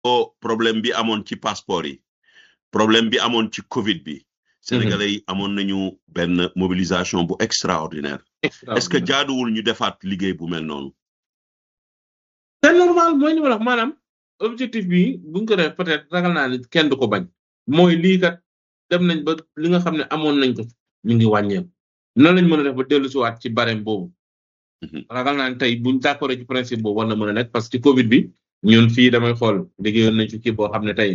ko problème bi amoon ci passeport yi problème bi amoon ci Covid bi sénégalais yi amoon nañu benn mobilisation bu extraordinaire est-ce que jaaduwul ñu defaat liggéey bu mel noonu c'est normal mooy li ma la wax maanaam objectif bi buñ ko def peut-être ragal naa ni kenn du ko bañ mooy lii kat dem nañ ba li nga xam ne amoon nañ ko ñu ngi wàññeeku nan lañ mën a def ba dellu si waat ci barème boobu ragal naa ne tey buñ d'accord ci principe boobu war na mën a nekk parce que Covid bi ñun fii damay xool liggéeyoon nañ ci kii boo xam ne tey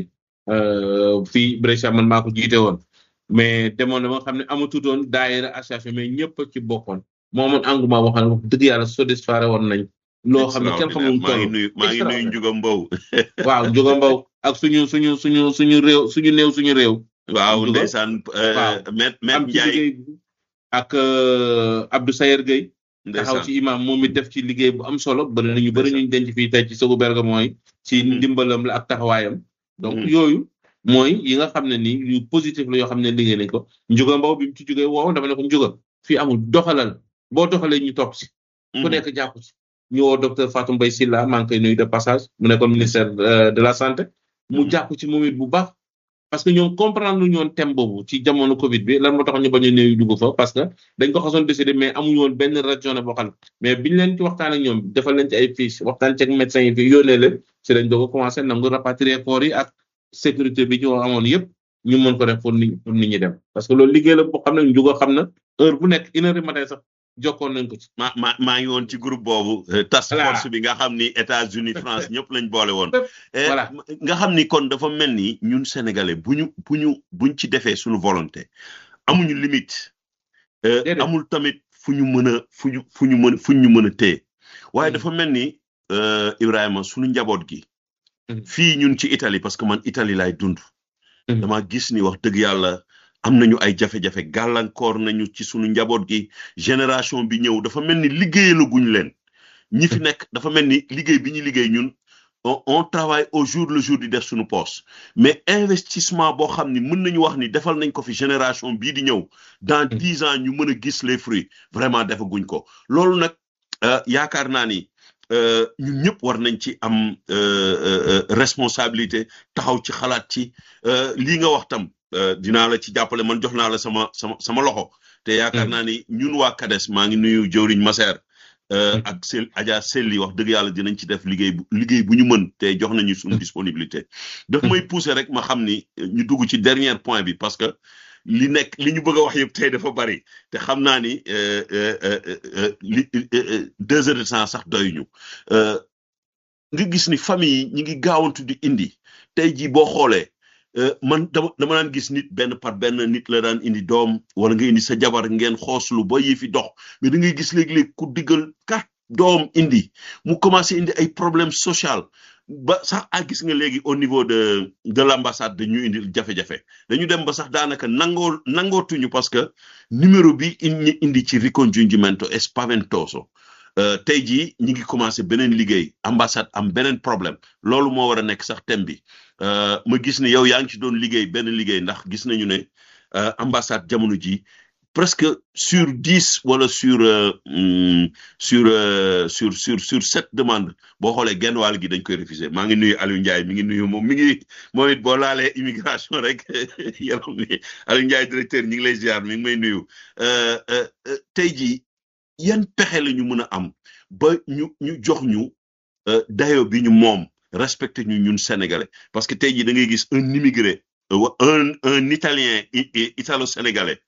fii Brescia man maa ko jiite woon mais demoon na ba nga xam ne amatutoon daayira association mais ñëpp ci bokkoon moo amoon engouement boo xam ne wax dëgg yàlla satisfaire woon nañ loo xam ne kenn xamul maa ngi nuyu maa ngi nuyu Njuga Mbow waaw Njuga Mbow ak suñu suñu suñu suñu réew suñu néew suñu réew waaw ndeysaan met met am ci Njaay liggéey ak Abdou Sayer Gueye taxaw ci imam moom it def ci liggéey bu am solo bëri na ñu bëri ñu denc fii tey ci Sogu Berga mooy ci ndimbalam la ak taxawaayam donc yooyu mooy yi nga xam ne ni yu positif la yoo xam ne liggéey nañ ko Njuga Mbow bi mu ci jógee woow dama ne ko Njuga fii amul doxalal boo doxalee ñu topp si ku nekk jàpp ci ñu woo docteur Fatou Mbaye Sylla maa ngi koy nuyu de passage mu nekkoon ministère de la santé mu jàpp ci moom it bu baax parce que ñoom comprendre lu ñoon thème boobu ci jamono Covid bi lan moo tax ñu bañ a néew dugg fa parce que dañ ko xasoon décidé mais amuñu woon benn raison boo xam mais biñ leen ci waxtaan ak ñoom defal leen ci ay fiches waxtaan ci ak médecins yi fi yónnee leen si lañ doog a commencé nangu rapatrier corps yi ak sécurité bi ci amoon yëpp ñu mën ko def pour nit pour nit ñi dem parce que loolu liggéey la boo xam ne njugo xam na heure bu nekk une heure du matin sax jokkoon nañ ko ci. ma ma maa ngi woon ci groupe boobu. task force bi nga xam ni États-Unis France ñëpp lañ boole woon. voilà nga xam ni kon dafa mel ni ñun sénégalais bu ñu bu ñu buñ ci defee suñu volonté amuñu limite. amul tamit fu ñu mën a fu ñu fu ñu mën fu ñu mën a téye. waaye dafa mel ni Ibrahima suñu njaboot gi. fii ñun ci Italie parce que man Italie laay dund. dama gis ni wax dëgg yàlla. am nañu ay jafe-jafe gàllankoor nañu ci sunu njaboot gi génération bi ñëw dafa mel ni liggéeyalaguñ leen ñi fi nekk dafa mel ni liggéey bi ñu liggéey ñun on travaille au jour le jour di def suñu poste mais investissement boo xam ni mën nañu wax ni defal nañ ko fi génération bii di ñëw dans dix ans ñu mën a gis les fruits vraiment defaguñ ko loolu nag yaakaar naa ni ñun ñëpp war nañ ci am responsabilité taxaw ci xalaat ci lii nga wax tam dinaa la ci jàppale man jox naa la sama sama sama loxo te yaakaar naa ni ñun waa CADES maa ngi nuyu jëwriñ Maser ak sel Adja Selli wax dëgg yàlla dinañ ci def liggéey bu liggéey bu ñu mën te jox nañu suñu disponibilité daf may pousser rek ma xam ni ñu dugg ci dernier point bi parce que li nekk li ñu bëgg a wax yëpp tey dafa bari te xam naa ni li deux heures de temps sax doyuñu nga gis ni famille yi ñi ngi gaawantu di indi tey jii boo xoolee man dama dama daan gis nit benn par benn nit la daan indi doom wala nga indi sa jabar ngeen xooslu ba yi fi dox mais da ngay gis léegi-léegi ku diggal kat doom indi mu commencé indi ay problème social ba sax a gis nga léegi au niveau de de l'ambassade dañu indi jafe-jafe dañu dem ba sax daanaka nangoo nangootuñu parce que numéro bi ñu indi ci ricongiungimento e spaventoso tey jii ñi ngi commencé beneen liggéey ambassade am beneen problème loolu moo war a nekk sax thème bi ma gis ne yow yaa ngi ci doon liggéey benn liggéey ndax gis nañu ne ambassade jamono ji presque sur dix wala sur sur sur sur sur sept demandes boo xoolee genn wàll gi dañ koy refuser maa ngi nuyu Aliou Ndiaye mi ngi nuyu moom mi ngi moom it boo laalee immigration rek yaram ni Aliou Ndiaye directeur ñi ngi lay ziar mi ngi may nuyu tey jii yan pexe la ñu mën a am ba ñu ñu jox ñu dayo bi ñu moom respecté ñu ñun sénégalais parce que tey jii da ngay gis un immigré un un italien italo-sénégalais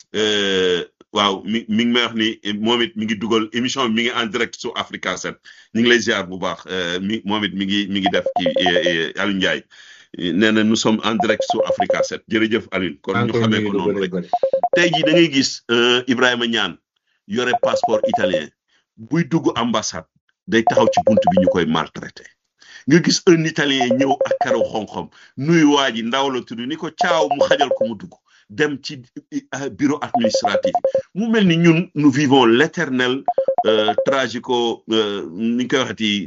waaw mi mi ngi may wax ni moom it mi ngi dugal émission mi ngi en direct sur Africa 7 ñu ngi lay ziar bu baax mi moom it mi ngi mi ngi def ci Aliou Ndiaye nee na nous sommes en direct sur Africa 7 jërëjëf Aliou kon ñu xamee ko noonu rek tey jii da ngay gis Ibrahima Niane yore passeport italien buy dugg ambassade day taxaw ci bunt bi ñu koy maltraité nga gis un italien ñëw ak karaw xonxom nuyu waa ji ndaw la tudd ni ko caaw mu xajal ko mu dugg dem ci bureau administratif mu mel ni ñun nous vivons l'éternel tragico ni ñu koy waxati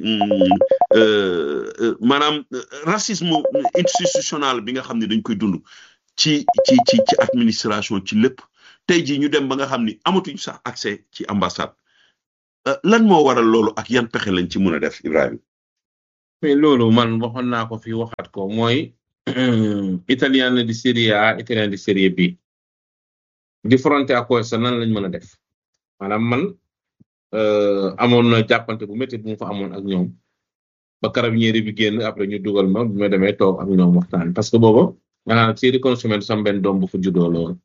maanaam racisme institutionnel bi nga xam ne dañ koy dund ci ci ci ci administration ci lépp tey jii ñu dem ba nga xam ni amatuñ sax accès ci ambassade lan moo waral loolu ak yan pexe lañ ci mën a def Ibrahima mais loolu man waxoon naa ko fi waxaat ko mooy italien di série A italien di série B di fronté ak sa nan lañ mën a def maanaam man amoon na jàppante bu métti bu mu fa amoon ak ñoom ba carabinieri bi génn après ñu dugal ma bi ma demee toog ak ñoom waxtaan parce que booba maanaam série consommé sam benn doom bu fa juddoo loolu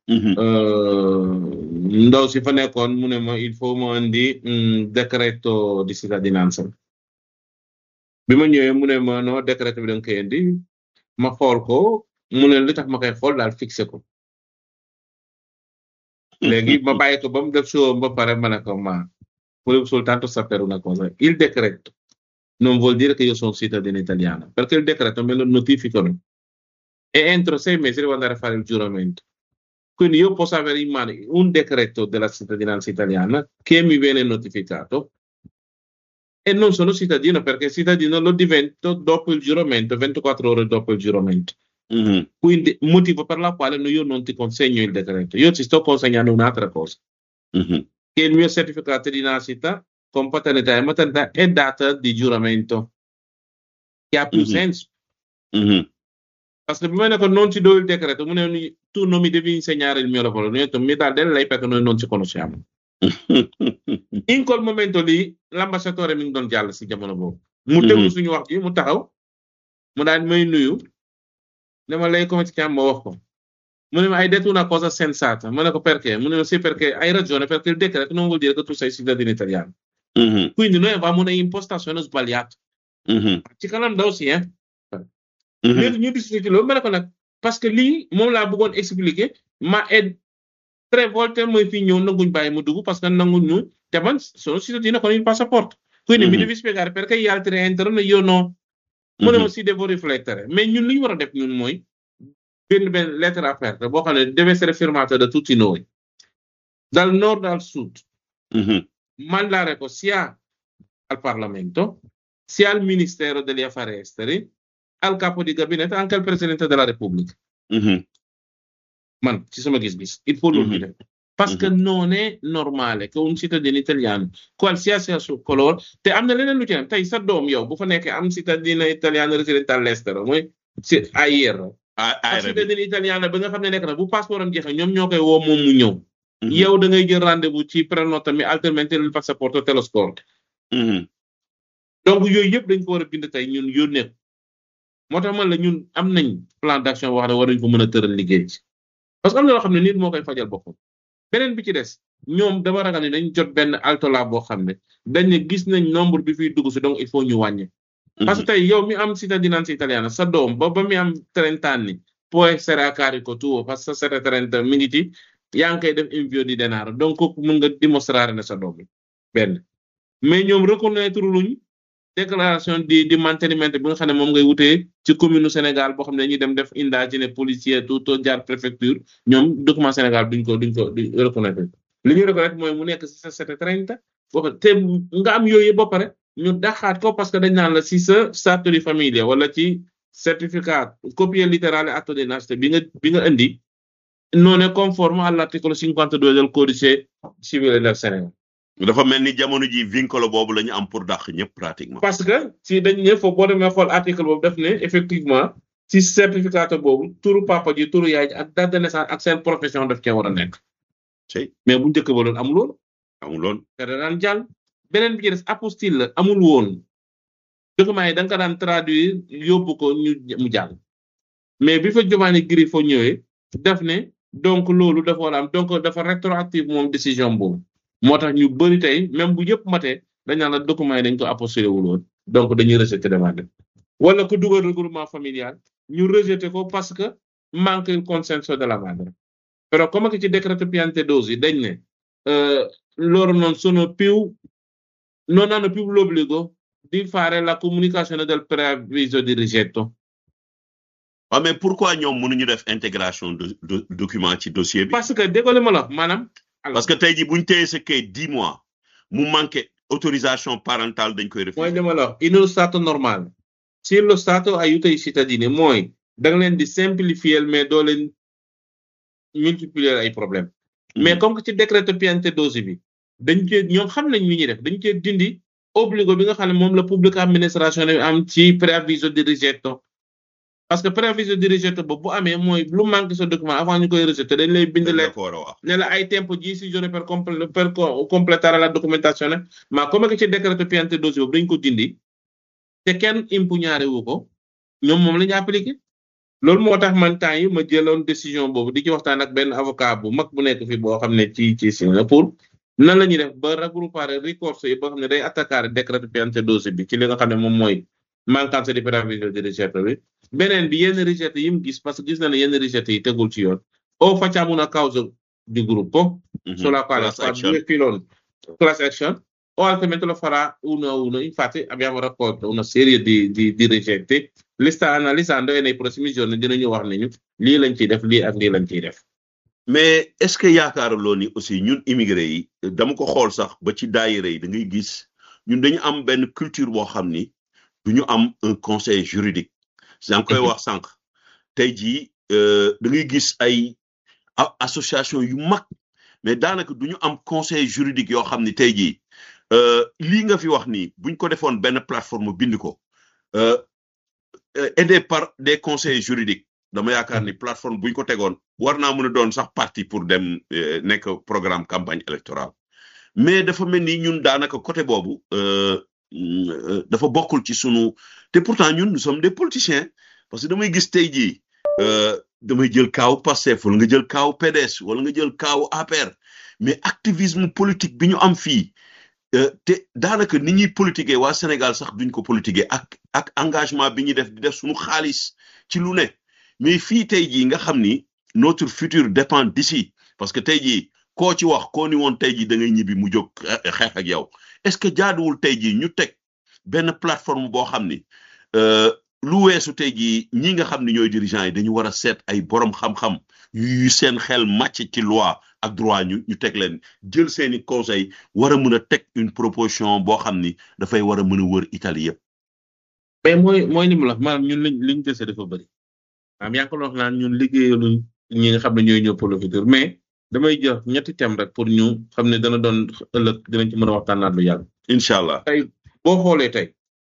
ndaw si fa nekkoon mu ne ma il faut ma indi decreto di cittadinanza bi ma ñëwee mu ne ma no décret bi da nga koy indi ma xool ko mu ne li tax ma koy xool daal fixé ko léegi ma bàyyi ko ba mu def show ba pare ma ne ko ma volevo soltanto sapere una cosa il decreto non vuol dire che io sono cittadino italiano perché il decreto me lo notificano e entro sei mesi devo andare a fare il giuramento quindi io posso avere in mano un decreto della cittadinanza italiana che mi viene notificato e non sono cittadino perché cittadino lo divento dopo il giuramento, 24 ore dopo il giuramento. Mhm. Quindi, motivo per la quale no- io non ti consegno il decreto. Io ti sto consegnando un'altra cosa, Mhm. che il mio certificato di nascita con paternità e maternità è data di giuramento, che ha più Mhm. senso. Mhm. Parce che prima che non ti do il decreto, mu ne tu non mi devi insegnare il mio lavoro. Io ho detto, mi dà del lei perché noi non ci conosciamo. in quel momento lì l'ambasciatore mi ngi doon jàll si jamono boobu mu Mhm. déglu suñu wax ji mu taxaw mu daal may nuyu ne ma lei come ti chiami ma wax ko mu ne ma hai detto una cosa sensata ma ne ko perché mu ne ma sì perché hai ragione perché il decreto non vuol dire che tu sei cittadino italiano Mhm. quindi noi avevamo un'impostazione sbagliata Mhm. ci kanam ndaw si hein Mhm. léegi ñu discuter loolu ma ne ko nag parce que lii moom laa bëggoon expliquer ma et tre volte mooy fii ñëw nanguñ bàyyi mu dugg parce que nanguñ ñu te man sono cittadino con il passaporto quindi mi Mhm. devi spiegare perché gli altri entrano e io no mu ne ma Mhm. si devo riflettere mais ñun li ñu war a def ñun mooy benn benn lettre aperta boo xam ne deve essere firmata da tutti noi dal nord al sud Mhm. mandare ko sia al Parlamento, sia al Ministero degli Affari Esteri, al capo di gabinetto, anche al Presidente della Repubblica. Mhm. Man, ci sono gis il faut lo Mhm. dire. Parce che non è normale che un cittadino italiano, qualsiasi il suo colore, te am na leneen lu ci am tey sa doom yow bu fa nekkee am cittadino italiano residente all'estero mooy si ayer Ah, ah, ak Rabi. cittadino italiano ba nga xam ne nekk na bu passeport am jeexee ñoom ñoo koy woo moom mu ñëw Mhm. yow da ngay jël rendez-vous ci prenota mi altrimenti il passaporto te lo scordi Mhm. donc yooyu yëpp dañ ko war a bind tey ñun yónnee ko moo tax man la ñun am nañ plan d'action wax ne war nañ ko mën a tëral liggéey ci parce que am na loo xam ne nit moo koy fajal boppam beneen bi ci des ñoom dama ragal ne dañ jot benn altola boo xam ne dañ ne gis nañ nombre bi fiy dugg si donc il faut ñu wàññi parce que tey yow mi am cittadinanza italiana sa doom ba ba mi am trenta anni può essere a carico tuo parce que sa trenta mi ngi ci yaa ngi koy def invio di denaro donc kooku mën nga dimostrare ne sa doom bi benn mais ñoom reconnaître luñ déclaration di di mantenimento bi nga xam ne moom ngay wutee ci commune Sénégal boo xam ne dañuy dem def indagine policier tout jaar préfecture ñoom document Sénégal duñ ko duñ ko duñ reconnaître li ñuy reconnaître mooy mu nekk si sa sete trente boo xam te nga am yooyu ba pare ñu daxaat ko parce que dañ naan la si sa stato di famiglia wala ci certificat copie littérale atto di nascita bi nga bi nga indi non è conforme all'articolo 52 del codice civile del Sénégal dafa mel ni jamono ji vincolo boobu la ñu am pour dàq ñëpp pratiquement. parce que si dañ ne foofu boo demee xool article boobu def ne effectivement si certificat boobu turu papa ji turu yaay ji ak date de naissance ak seen profession daf cee war a nekk Cey mais bu njëkk ba loolu amul woon amuloon. te da daan jàll beneen bi ci des apostille la amul woon document yi da nga ko daan traduire yóbbu ko ñu mu jàll mais bi fa Giovanni Grifo ñëwee def ne donc loolu dafa war a am donc dafa rétroactive moom décision boobu moo tax ñu bëri tey même bu yëpp matee dañ naan la document yi dañ ko apostillé wul woon donc dañuy rejeter demande bi wala ku dugal regroupement familial ñu rejeter ko parce que manque il consenso della madre però come che ci decreto Piantedosi dañ ne eh, loro non sono più non hanno più l'obbligo di fare la comunicazione del preavviso di rigetto waaw mais pourquoi ñoom mënuñu def intégration de de document ci dossier bi. parce que déggoo ma la wax maanaam alors parce que tey jii bu ñu téye sa kayit dix mois mu manqué autorisation parentale dañ koy mooy refuser. li ma la wax in uno stato normale se lo stato aiuta i cittadini mooy da nga leen di simplifier mais doo leen multiplier ay problème mais comme que ci décret Piantedosi bi dañ cee ñoom xam nañ li ñuy def dañ cee dindi obligo bi nga xam ne moom la public administration bi am ci préaviso di rigetto parce que préaviso di rigetto boobu bu amee mooy lu manque sa document avant ñu koy rejeté dañ lay bind leen ko war a wax ne la hai tempo 10 giorni per, comple- per co- completare la documentazione ma come che ci decreto piantedosi boobu dañ ko dindi te kenn impugnare wu ko ñoom moom la ñu appliqué loolu moo tax man temps yi ma jëloon décision boobu di ci waxtaan ak benn avocat bu mag bu nekk fi boo xam ne ci ci Singapour nan la ñuy def ba regroupare ricorso yi boo xam ne day attaquare décreto piantedosi bi ci li nga xam ne moom mooy manquance di preavviso di rigetto bi beneen bi yenn rigetto yi mu gis parce que gis na ne yenn rigetto yi tegul ci yoon o facciamo una causa di gruppo Mhm. sulla quale Class fa action. due filoni class action o altrimenti lo farà uno a uno. Infatti abbiamo raccolto una serie di, di, di ricette, li sta analizzando e nei prossimi giorni dinañu wax ne ñu lii lañ ciy def lii ak lii lañ ciy def. mais est-ce que yaakaaruloo ni aussi ñun immigré yi dama ko xool sax ba ci daayira yi da ngay gis ñun dañu am benn culture boo xam ni du ñu am un conseil juridique yaa ngi koy Mhm. wax sànq tey jii euh, da ngay gis ay a- association yu mag mais daanaka du ñu am conseil juridique yoo xam ni tey jii euh, lii nga fi wax nii buñ ko defoon benn plateforme bind ko euh, euh, aidé par des conseils juridiques dama yaakaar ni plateforme buñ ko tegoon war naa mën a doon sax parti pour dem euh, nekk programme campagne électorale mais dafa mel ni ñun daanaka côté boobu euh, mm, euh, dafa bokkul ci sunu te pourtant ñun nous sommes des politiciens parce que damay gis tey jii euh, damay jël kaaw Pastef wala nga jël kaaw PDS wala nga jël kaaw APR mais activisme politique bi ñu am fii euh, te daanaka ni ñuy politiquer waa Sénégal sax duñ ko politiquer ak ak engagement bi ñuy def di def suñu xaalis ci lu ne mais fii tey jii nga xam ni notre futur dépend d'ici parce que tey jii koo ci wax koo ni woon tey jii da ngay ñibbi mu jóg xe- xeex ak yow est-ce que jaaduwul tey jii ñu teg benn plateforme boo xam ni euh, lu weesu tey jii ñi nga xam ni ñooy dirigeants yi dañu war a seet ay borom xam-xam yu seen xel màcc ci loi ak droit ñu ñu teg leen jël seeni conseil war a mën a teg une proposition boo xam ni dafay war a mën a wër Italie yëpp. mais mooy mooy li mu la wax maanaam ñun liñ liñ dese dafa bëri maanaam yaa ngi ko wax naan ñun liggéeyaluñ ñi nga xam ne ñooy ñëw pour le futur mais damay jox ñetti thème rek pour ñu xam ne dana doon ëllëg dinañ ci mën a waxtaanaat lu yàgg. incha allah tey boo xoolee tey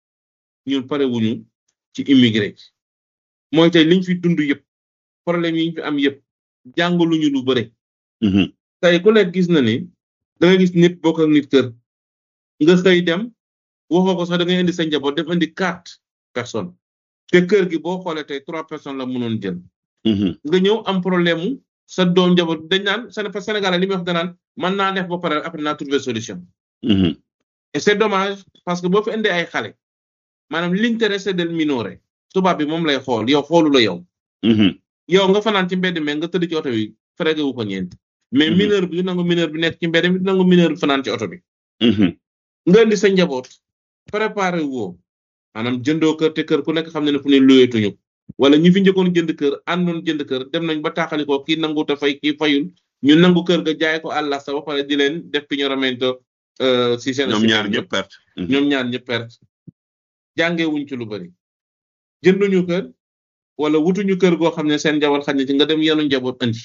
ñun pare wuñu ci immigré mooy tey liñ fi dund yëpp problème yi ñu fi am yëpp jàngaluñu lu bëre. Mhm, tey ku nekk gis na ni da nga gis nit bokk ak nit kër nga xëy dem waxoo ko sax da ngay indi sa njaboot def indi quatre personnes te kër gi boo xoolee tey trois personnes la mënoon jël mhm, nga ñëw am problème mu sa doom njaboot dañ naan Séné- Sénégalais li muy wax danaan mën naa def ba pare après naa trouver solution mhm, et c'est dommage parce que boo fi indee ay xale maanaam l'intéressé del minore tubaab bi moom lay xool yow xoolu la yow mhm, yow nga fanaan ci mbedd mi nga tëdd ci oto bi frégué wu ko ñeent mais Mhm. mineur bi du nangu mineur bi nekk ci mbedd mi du nangu mineur bi fanaan ci oto bi mhm, nga indi sa njaboot préparé woo maanaam jëndoo kër te kër ku nekk xam ne ne fu ne luyeetuñu wala ñi fi njëkkoon jënd kër àndoon jënd kër dem nañ ba taaxalikoo kii nangu te fay kii fayul ñu nangu kër ga jaay ko àlla sa ba pare di leen def pignoramento euh, si seen ñoom si ñaar seen ñëpp perte. Mhm, ñoom ñaar ñëpp perte jàngee wuñ ci lu bari jënduñu kër wala wutuñu kër goo xam ne seen njaboot xaj na ci nga dem yenu njaboot andi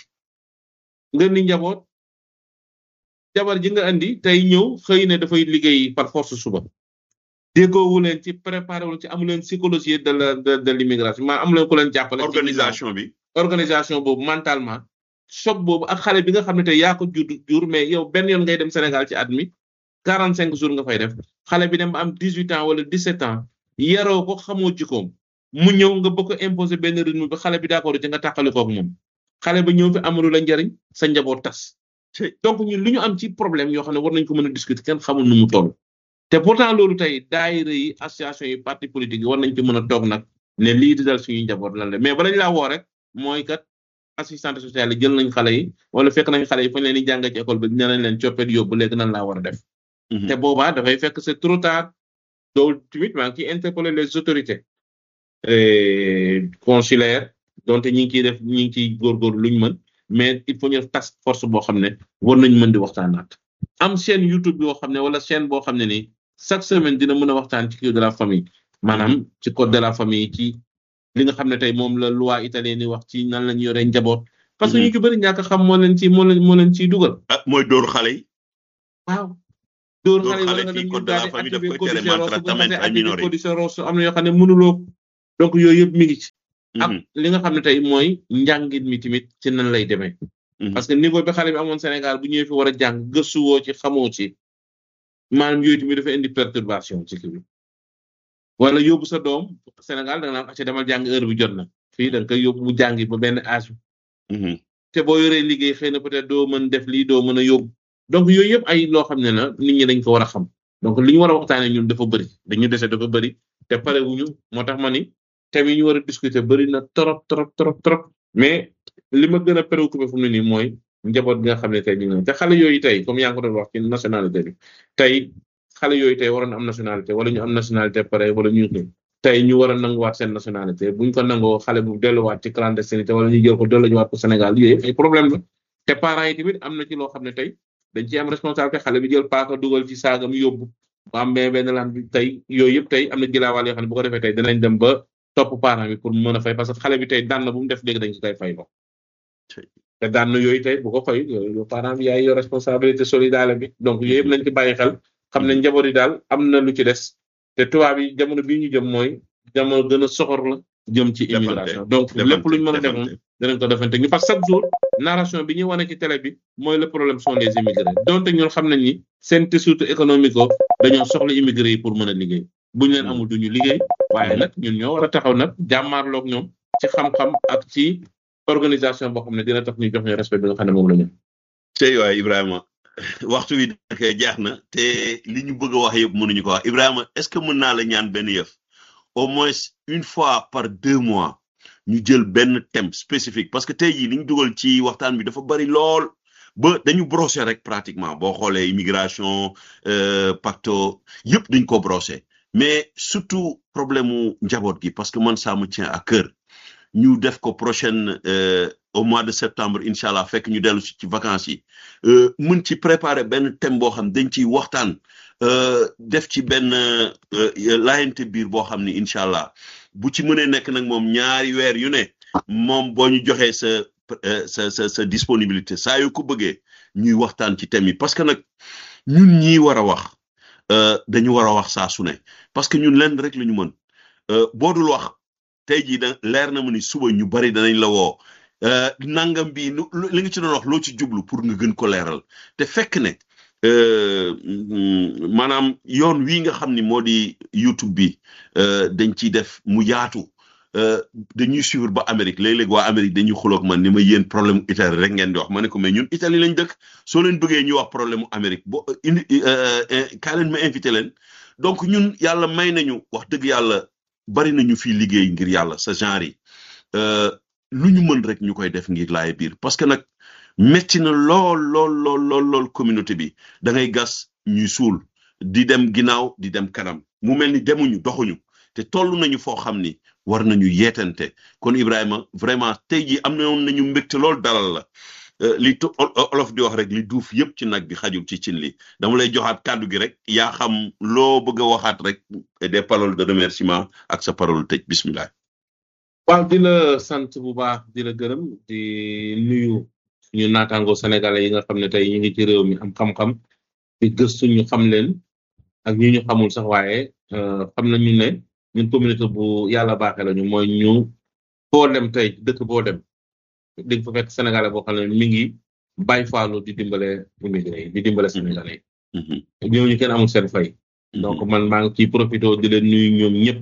nga ni njaboot jabar ji nga andi tey ñëw xëy ne dafay liggéey par force suba déggoowu leen ci préparé wu ci amu leen psychologie de la de de l'immigration maa amu leen ku leen jàppale ci organisation bi. organisation boobu mentalement choc boobu ak xale bi nga xam ne tey yaa ko jur jur mais yow benn yoon ngay dem Sénégal ci at mi quarante cinq jours nga fay def xale bi dem ba am dix huit ans wala dix sept ans yaroo ko xamoo jikkoom mu ñëw nga bëgg ko imposer benn rythme bi xale bi d'accord ci nga tàqali koog moom xale bi ñëw fi amalu la njariñ sa njaboot tas Ci- donc ñun li ñu am ci problème yoo xam ne war nañ ko mën a discuter kenn xamul nu mu toll te pourtant loolu tey daayira yi association yi parti politique yi war nañ ci mën a toog nag ne lii di dal suñuy njaboot lan la mais bala ñu laa woo rek mooy kat assistante sociale yi jël nañ xale yi wala fekk nañ xale yi fañ leen di jànga ci école bi dina nañ leen coppet yóbbu léegi nan laa war a def Mhm, te boobaa dafay fekk c'est trop tard loolu tamit maa ngi ciy interpeller les autorités euh, consulaires donte ñi ngi ciy def ñi ngi ciy góorgóorlu luñ mën mais il faut ñu def task force boo xam ne war nañ mën di waxtaanaat am chaîne YouTube yoo xam ne wala chaîne boo xam ne ni chaque semaine dina mën a waxtaan ci code de la famille maanaam ci code de la famille ci li nga xam ne tey moom la loi italienne ni wax ci nan lañu yoree njaboot parce que Mhm. ñu ci bëri ñàkk a xam moo leen ci moo leen moo leen ciy dugal ah mooy dóor xale yi. waaw dóor Dóor xale yi xale wala nga fii dem code ñu de la daal di famille daf activer koy tere codice rosso bu maltraitament xasee ay activer minori codice rosso am na yoo xam ne mënuloo ko donc yooyu yëpp mi ngi ci ak Mhm, li nga xam ne tey mooy njàngit mi tamit ci nan lay demee mhm. parce que niveau bi xale bi amoon Sénégal bu ñëwee fi war a jàng gëstuwoo ci xamoo ci maanaam yooyu tamit dafa indi perturbation ci kii bi wala yóbbu sa doom Sénégal da nga naan acca demal jàng heure bi jot na fii da nga koy yóbbu mu jàngi ba benn âge Mhm, te boo yoree liggéey xëy na peut-être doo mën def lii doo mën a yóbbu donc yooyu yëpp ay loo xam ne la nit ñi dañ ko war a xam donc li ñu war a waxtaanee ñun dafa bëri dañu dese dafa bëri te pare wuñu moo tax ma ni thème yi ñu war a discuter bëri na trop trop trop trop mais li ma gën a préoccupé fu mu ne nii mooy njaboot gi nga xam ne tey ñu ngi te xale yooyu tey comme yaa ngi ko doon wax ci nationalité bi tey xale yooyu tey waroon am nationalité wala ñu am nationalité pare wala ñu ngi tey ñu war a nanguwaat seen nationalité buñ ko nangoo xale bu delluwaat ci clandestinité wala ñu jël ko delluwaat ko Sénégal yooyu yëpp ay problème la te parents yi tamit am na ci loo xam ne tey dañ ci am responsabilité xale bi jël paaka dugal ci saagam yóbbu mu am benn benn lan bi tey yooyu yëpp tey am na jilaawaal yoo xam ne bu ko defee tey danañ dem ba topp parent bi pour mën a fay parce que xale bi tey daan na bu mu def léegi dañ ko koy fay lo te daan na yooyu tey bu ko fay yooyu parent bi yaay yor responsabilité solidaire bi donc yooyu yëpp nañ ci bàyyi xel xam ne njaboot yi daal am na lu ci des te tubaab yi jamono bii ñu jëm mooy jamono gën a soxor la jëm ci immigration donc lépp luñ mën a def moom danañ ko defante ñu parce que chaque jour narration bi ñuy wane ci télé bi mooy le problème sont les immigrés donte ñun xam nañ ni seen tissu économique ko dañoo soxla immigré yi pour mën a liggéey buñ leen amul duñu liggéey waaye nag ñun ñoo war a taxaw nag jàmmaarloog ñoom ci xam-xam ak ci organisation boo xam ne dina tax ñu jox ñu respect bi nga xam ne moom la ñu. tey waay Ibrahima waxtu wi nag jeex na te li ñu bëgg a wax yëpp mënuñu ko wax Ibrahima est-ce que mën naa la ñaan benn yëf au moins une fois par deux mois ñu jël benn thème spécifique parce que tey jii li ñu dugal ci waxtaan bi dafa bari lool ba dañu brosser rek pratiquement boo xoolee immigration pacto yëpp dañ ko brosser mais surtout problème mu njaboot gi parce que man ça me tient à cœur ñu def ko prochaine au mois de septembre incha allah fekk ñu dellu si ci vacances yi mën ci préparer benn thème boo xam dañ ciy waxtaan def ci benn laayante biir boo xam ni incha allah bu ci mënee nekk nag moom ñaari weer yu ne moom boo ñu joxee sa sa sa sa disponibilité saa yu ko bëggee ñuy waxtaan ci thème yi parce que nag ñun ñii war a wax dañu war a wax saa su ne parce que ñun lenn rek la ñu mën boo dul wax tey jii da leer na ma ni suba ñu bari danañ la woo nangam bi li nga ci doon wax loo ci jublu pour nga gën ko leeral te fekk ne maanaam yoon wii nga xam ni moo di YouTube bi dañ ciy def mu yaatu dañuy suivre ba Amérique léeg-léeg waa Amérique dañuy xuloog man ni ma yéen problème Italie rek ngeen di wax ma ne ko mais ñun Italie lañ dëkk soo leen bëggee ñu wax problème Amérique bo indi kaa leen ma invité leen donc ñun yàlla may nañu wax dëgg yàlla bari nañu fii liggéey ngir yàlla sa genre yi lu ñu mën rek ñu koy def ngir laay biir parce que nag metti na lool lool lool lool lool communauté bi da ngay gas ñuy suul di dem ginnaaw di dem kanam mu mel ni demuñu doxuñu te toll nañu foo xam ni war nañu yeetante kon Ibrahima vraiment tey jii am na woon nañu mbégte lool dalal la li olof di wax rek li duuf yëpp ci nag bi xajul ci cin li dama lay joxaat kàddu gi rek yaa xam loo bëgg a waxaat rek des paroles de remerciement ak sa parole tëj bismillah waaw di la sant bu baax di la gërëm di nuyu ñu naataango sénégalais yi nga xam ne tey ñu ngi ci réew mi am xam-xam di gëstu ñu xam leen ak ñi ñu xamul sax waaye xam nañu ne ñun communauté bu yàlla baaxee lañu mooy ñu boo dem tey dëkk boo dem di nga fa fekk sénégalais boo xam ne mi ngi bàyyi faalu di dimbale immigré yi di dimbale sénégalais yi ñooñu kenn amul seen fay donc man maa ngi ciy profité di leen nuyu ñoom ñëpp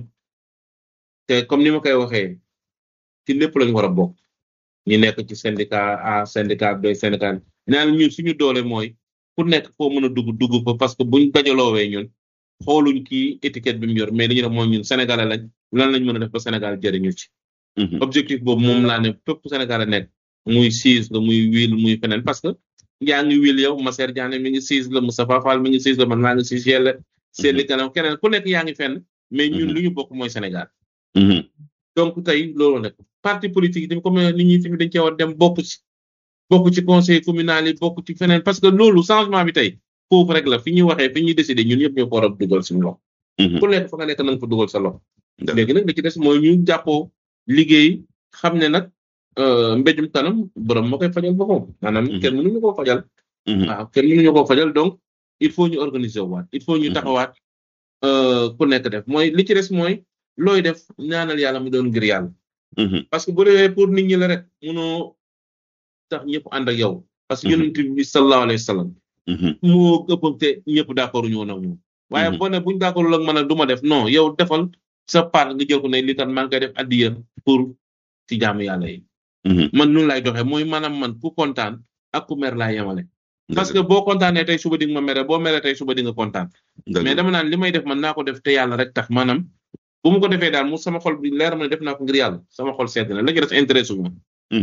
te comme ni ma koy waxee ci lépp lañu war a bokk ñi nekk ci syndicat A syndicat B syndicat naan ñun suñu doole mooy ku nekk foo mën a dugg dugg fa parce que buñ dajaloowee ñun xooluñ kii étiquette bi mu yor mais li ñu def mooy ñun sénégalais lañ lan lañ mën a def ba Sénégal jëriñu ci objectif boobu moom laa ne fépp sénégalais nekk muy siis la muy wiil muy feneen parce que yaa ngi wiil yow Masser Diané mi ngi siis la Moustapha Fall mi ngi siis la man maa ngi siis yelle seetli kanam keneen ku nekk yaa ngi fenn mais ñun li ñu bokk mooy Sénégal donc tey loolu nag parti politique yi tamit comme nit ñi tamit dañ cee war dem bokk ci bokk ci conseil communal yi bokk ci feneen parce que loolu changement bi tey foofu rek la fi ñuy waxee fi ñuy décider ñun ñëpp ñoo ko war a dugal suñu loxo. ku nekk fa nga nekk na nga fa dugal sa loxo. léegi nag li ci des mooy ñu jàppoo liggéey xam ne nag mbéjum kanam borom moo koy fajal boppam maanaam kenn mënuñu koo fajal. waaw kenn mënuñu koo fajal donc il faut ñu organiser waat il faut ñu taxawaat ku nekk def mooy li ci des mooy looy def ñaanal yàlla mu doon ngir yàlla parce que bu defee pour nit ñi la rek munoo tax ñëpp ànd ak yow parce que yonent bi sallallahu alayhi wa sallam moo ëpp te ñëpp d'accord ñu woon ak moom waaye boo ne buñ d'accordul ak man nag du ma def non yow defal sa part nga jël ko ne li kat maa ngi koy def addiya pour ci jaamu yàlla yi man noonu lay doxee mooy maanaam man ku kontaan ak ku mer laa yemale parce que boo kontaanee tey suba di nga ma mere boo mere tey suba di nga kontaan mais dama naan li may def man naa ko def te yàlla rek tax maanaam bu mu ko defee daal mu sama xol bi leer ma ne def naa ko ngir yàlla sama xol sedd na la ci des intéressé wu ma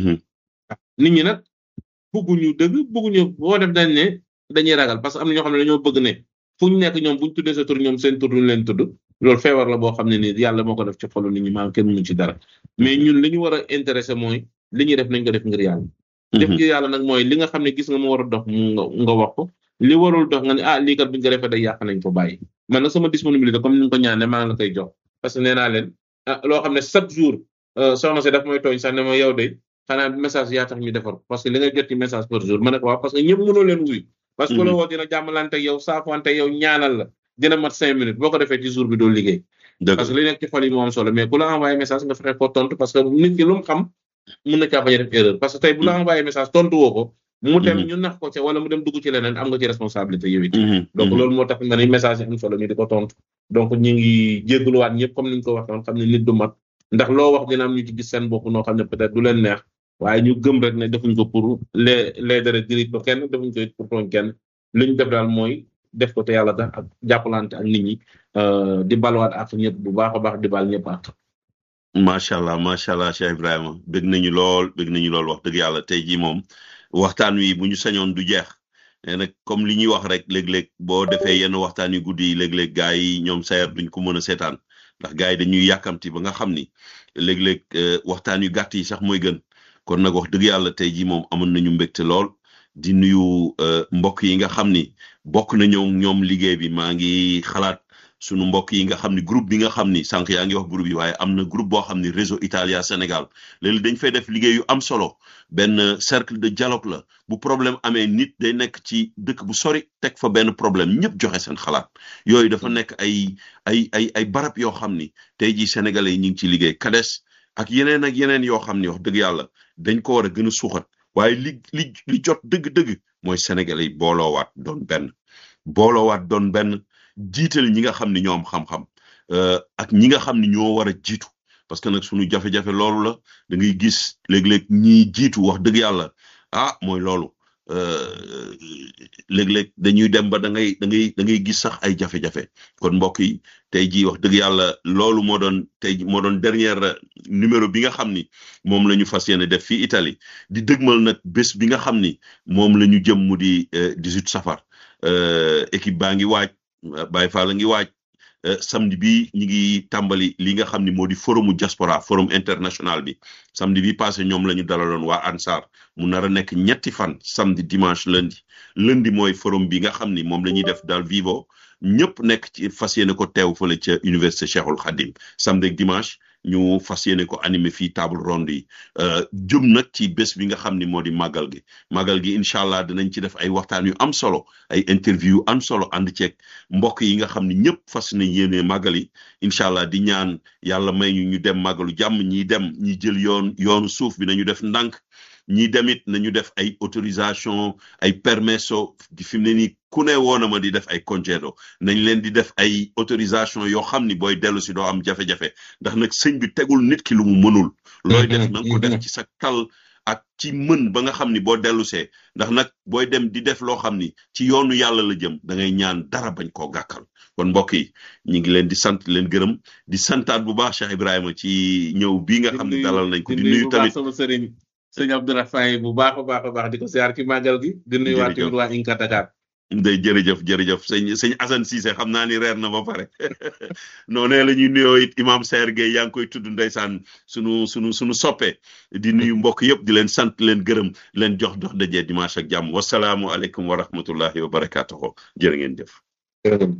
nit ñi nag bugguñu dëgg bugguñu boo def dañ ne dañuy ragal parce que am na ñoo xam ne dañoo bëgg ne fu ñu nekk ñoom buñ tuddee sa tur ñoom seen tur duñ leen tudd loolu feebar la boo xam ne ni yàlla moo ko def ci xolu nit ñi maanaam kenn mënu ci dara mais ñun li ñu war a intéressé mooy li ñuy def nañ ko def ngir yàlla def ngir yàlla nag mooy li nga xam ne gis nga mu war a dox mu nga wax ko li warul dox nga ne ah lii kat buñ ko defee day yàq nañ ko bàyyi man nag sama disponibilité comme ni nga ko ñaane maa ngi la koy jox parce que nee naa leen ah loo xam ne chaque jour soxna si daf may tooñ sax ne ma yow de xanaa message yaa tax ñu defar ko parce que li nga jot ci message par jour ma ne ko waaw parce que ñëpp mënoo leen wuyu parce que la woo dina jàmmalante yow saafante yow ñaanal la dina mat cinq minutes boo ko defee ci jour bi doo liggéey parce que li nekk ci xol yi moo am solo mais ku la envoyé message nga fexe ko tontu parce que nit ki lu mu xam mun na caa bañ a def erreur parce que tey bu la envoyé message tontu woo ko mu dem ñu nax ko ca wala mu dem dugg ci leneen am nga ci responsabilité yow it donc loolu moo tax ma ni message yi am solo ñu di ko tontu donc ñu ngi jégaluwaat ñëpp comme niñ ko waxoon xam ne nit du mat ndax loo wax dina am ñu ci gis seen bopp noo xam ne peut-être du leen neex waaye ñu gëm rek ne defuñ ko pour les les dara dirige ko kenn defuñ ko pour tooñ kenn li ñu def daal mooy def ko te yàlla tax ak jàppalante ak nit ñi di balwaat ak ñëpp bu baax a baax di bal ñëpp ak macha allah macha allah Cheikh Ibrahima bëgg nañu lool bëgg nañu lool wax dëgg yàlla tey jii moom waxtaan wi bu ñu sañoon du jeex mais nag comme li ñuy wax rek léeg-léeg boo defee yenn waxtaan yu guddi yi léeg-léeg gaa yi ñoom sayer duñ ko mën a seetaan ndax gaa yi dañuy yàkkamti ba nga xam ni léeg-léeg waxtaan yu gàtt yi sax mooy gën kon nag wax dëgg yàlla tey jii moom amoon nañu mbégte lool di nuyu mbokk yi nga xam ni bokk nañoo ñoom liggéey bi maa ngi xalaat sunu mbokk yi nga xam ni groupe bi nga xam ni sànq yaa ngi wax groupe yi waaye am na groupe boo xam ni réseau Italia Sénégal léegi dañ fay def liggéey yu am solo benn cercle de dialogue la bu problème amee nit day nekk ci dëkk bu sori teg fa benn problème ñëpp joxe seen xalaat yooyu dafa nekk ay ay ay ay barab yoo xam ni tey jii sénégalais yi ñu ngi ci liggéey kades ak yeneen ak yeneen yoo xam ni wax dëgg yàlla dañ ko war a gën a suuxat waaye li li li jot dëgg-dëgg mooy sénégalais yi booloowaat doon benn booloowaat doon benn jiital ñi nga xam ni ñoo am xam-xam ak ñi nga xam ni ñoo war a jiitu parce que nag suñu jafe-jafe loolu la da ngay gis léeg-léeg ñi jiitu wax dëgg yàlla ah mooy loolu léeg-léeg dañuy dem ba da ngay da ngay da ngay gis sax ay jafe-jafe kon mbokk yi tey jii wax dëgg yàlla loolu moo doon tey moo doon dernière numéro bi nga xam ni moom la ñu fas yéene def fii Italie di dëgmal nag bés bi nga xam ni moom la ñu jëm mu di 18 safar équipe baa ngi waaj Baye Fall la ngi waaj samedi bi ñi ngi tàmbali li nga xam ni moo di forumu diaspora forum international bi samedi bi passé ñoom la ñu dalaloon waa ANSAR mu nar a nekk ñetti fan samedi dimanche lundi lundi mooy forum bi nga xam ni moom la ñuy def daal vivo ñëpp nekk ci fas yéene ko teew fële ca université Cheikhul Khadim samedi ak dimanche ñu fas yéene ko animé fii table ronde yi jëm nag ci bés bi nga xam ni moo di màggal gi màggal gi incha allah dinañ ci def ay waxtaan yu am solo ay interview yu am solo ànd ceeg mbokk yi nga xam ni ñëpp fas nañ yéene màggal yi incha allah di ñaan yàlla may ñu ñu dem màggalu jàmm ñi dem ñi jël yoon yoonu suuf bi nañu def ndànk ñi demit nañu def ay autorisation ay permesso di fi mu ne nii ku ne woon na ma di def ay congedo nañ leen di def ay autorisation yoo xam ni booy dellu si doo am jafe-jafe ndax nag sëñ bi tegul nit ki lu mu mënul looy def na nga ko def ci sa tal ak ci mën ba nga xam ni boo dellu see ndax nag booy dem di def loo xam ni ci yoonu yàlla la jëm da ngay ñaan dara bañ koo gàkkal kon mbokk yi ñu ngi leen di sant leen gërëm di santaat bu baax Cheikh Ibrahima ci ñëw bii nga xam ne dalal nañ ko di nuyu tamit sama sëriñ sëñ Abdourahmane bu baax a baax a baax di ko siyaar ci màggal gi di nuyu waa tamit waa Inca Dakar day jërëjëf jërëjëf sëñ sëñ Assane Cissé xam naa ni reer na ba pare noonee la ñuy nuyoo it imam Saer Gueye yaa ngi koy tudd ndeysaan sunu sunu sunu soppe di nuyu mbokk yëpp di leen sant leen gërëm leen jox dox dajee dimanche ak jàmm wasalaamu aleykum wa rahmatullahi wa barakaatuhu jërë ngeen jëf